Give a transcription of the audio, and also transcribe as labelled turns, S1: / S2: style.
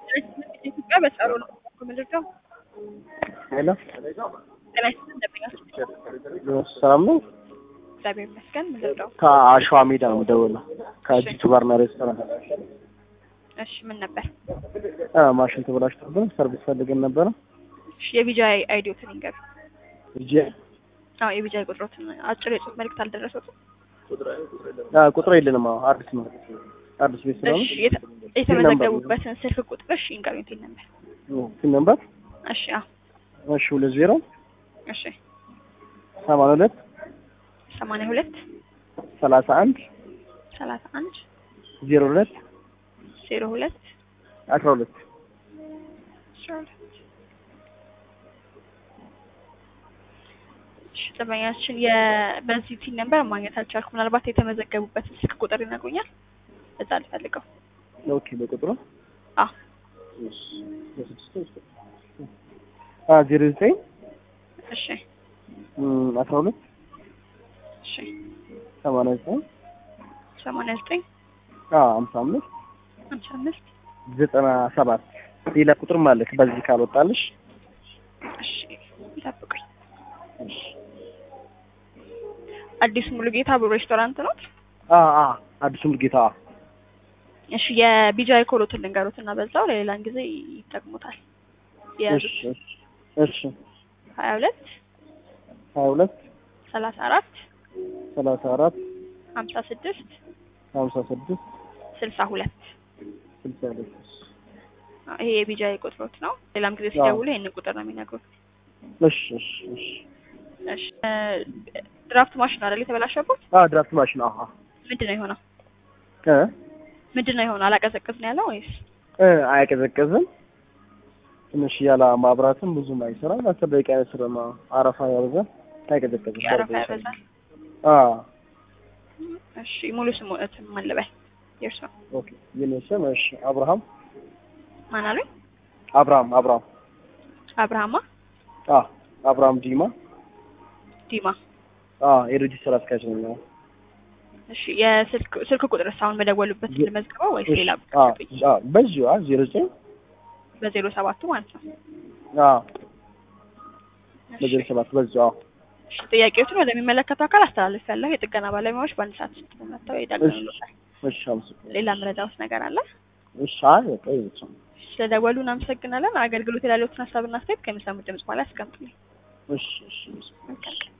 S1: ኢትዮጵያ በጸሩ ነው ምልጃው
S2: ሄሎ
S1: ጤና ይስጥልኝ እንደምኛችሁ
S2: ሰላም ነው።
S1: እግዚአብሔር ይመስገን ምልጃው
S2: ከአሸዋ ሜዳ ነው የምደውለው ከጂቱ ባርና ሬስቶራንት።
S1: እሺ ምን ነበር
S2: አ ማሽን ተበላሽቶብን ሰርቪስ ፈልገን ነበረ።
S1: እሺ የቢጃይ አይዲዮትን ይንገሩ
S2: እጄ
S1: አዎ የቢጃይ ቁጥሮትን አጭር የጽሁፍ መልእክት አልደረሰትም
S2: አ ቁጥር የለንም። አዎ አዲስ ነው አዲስ ቤት ስለሆነ
S1: እሺ የተ- የተመዘገቡበትን ስልክ ቁጥር እሺ ይንገሩኝ ቴል ነበር
S2: ፒን ነምበር
S1: እሺ አዎ
S2: እሺ ሁለት ዜሮ
S1: እሺ
S2: ሰማንያ ሁለት
S1: ሰማንያ ሁለት
S2: ሰላሳ አንድ
S1: ሰላሳ አንድ
S2: ዜሮ ሁለት
S1: ዜሮ ሁለት
S2: አስራ ሁለት
S1: አስራ ሁለት እሺ ጥበኛችን የ- በዚህ ቲን ነበር ማግኘት አልቻልኩም ምናልባት የተመዘገቡበትን ስልክ ቁጥር ይነግሩኛል እዛ ልፈልገው
S2: ኦኬ በቁጥሩ
S1: አዎ
S2: አ ዜሮ ዘጠኝ
S1: እሺ
S2: እም፣ አስራ ሁለት
S1: እሺ
S2: ሰማንያ ዘጠኝ
S1: ሰማንያ ዘጠኝ
S2: አ ሀምሳ አምስት
S1: ሃምሳ አምስት
S2: ዘጠና ሰባት ሌላ ቁጥርም አለክ በዚህ ካልወጣልሽ
S1: እሺ ይጠብቁኝ አዲስ ሙሉ ጌታ ብሎ ሬስቶራንት ነው
S2: አ አ አዲሱ ሙሉጌታ
S1: እሺ የቢጃይ ኮሎትን ልንገሩት እና በዛው ለሌላን ጊዜ ይጠቅሙታል የያዙት
S2: እሺ እሺ
S1: ሀያ ሁለት
S2: ሀያ ሁለት
S1: ሰላሳ አራት
S2: ሰላሳ አራት
S1: ሀምሳ ስድስት
S2: ሀምሳ ስድስት
S1: ስልሳ ሁለት
S2: ስልሳ ሁለት
S1: ይሄ የቢጃይ ቁጥሮት ነው ሌላም ጊዜ ሲደውሉ ይህንን ቁጥር ነው የሚነግሩት
S2: እሺ እሺ እሺ
S1: እሺ እ፣ ድራፍት ማሽን አይደል የተበላሸበት
S2: አ ድራፍት ማሽን አሃ
S1: ምንድን ነው የሆነው
S2: እ
S1: ምንድን ነው የሆነው አላቀዘቅዝ ነው ያለው ወይስ
S2: እ አይቀዘቅዝም ትንሽ ያለ ማብራትም ብዙም አይሰራም አስር ደቂቃ አይሰራም አረፋ ያበዛል አይቀዘቅዝም
S1: የአረፋ ያበዛል
S2: አ
S1: እሺ ሙሉ ስሙትን ማን ልበል የእርሱ
S2: ኦኬ የኔ ስም እሺ አብርሃም
S1: ማን አሉኝ
S2: አብርሃም አብርሃም
S1: አብርሃማ
S2: አ አብርሃም ዲማ
S1: ዲማ
S2: አ የድርጅት ስራ አስኪያጅ ነኝ
S1: እሺ የስልክ ስልክ ቁጥር አሁን በደወሉበት ልመዝግበው ወይስ ሌላ
S2: አ አ በዚሁ አ ዜሮ ዘጠኝ
S1: በዜሮ ሰባቱ ማለት ነው
S2: አ
S1: እሺ።
S2: በዜሮ ሰባት በዚሁ አ
S1: እሺ ጥያቄዎችን ወደሚመለከተው አካል አስተላልፍ ያለሁ የጥገና ባለሙያዎች በአንድ ሰዓት ውስጥ መጥተው ይጠግኑልዎታል
S2: እሺ አመሰግናለሁ
S1: ሌላ መረጃ ውስጥ ነገር አለ
S2: እሺ አይ በቃ ይሄ ብቻ ነው
S1: ስለደወሉ እናመሰግናለን አገልግሎት ያላለዎትን ሀሳብና አስተያየት ከሚሰሙት ድምጽ በኋላ ያስቀምጡልኝ
S2: እሺ እሺ
S1: መልካም ቀን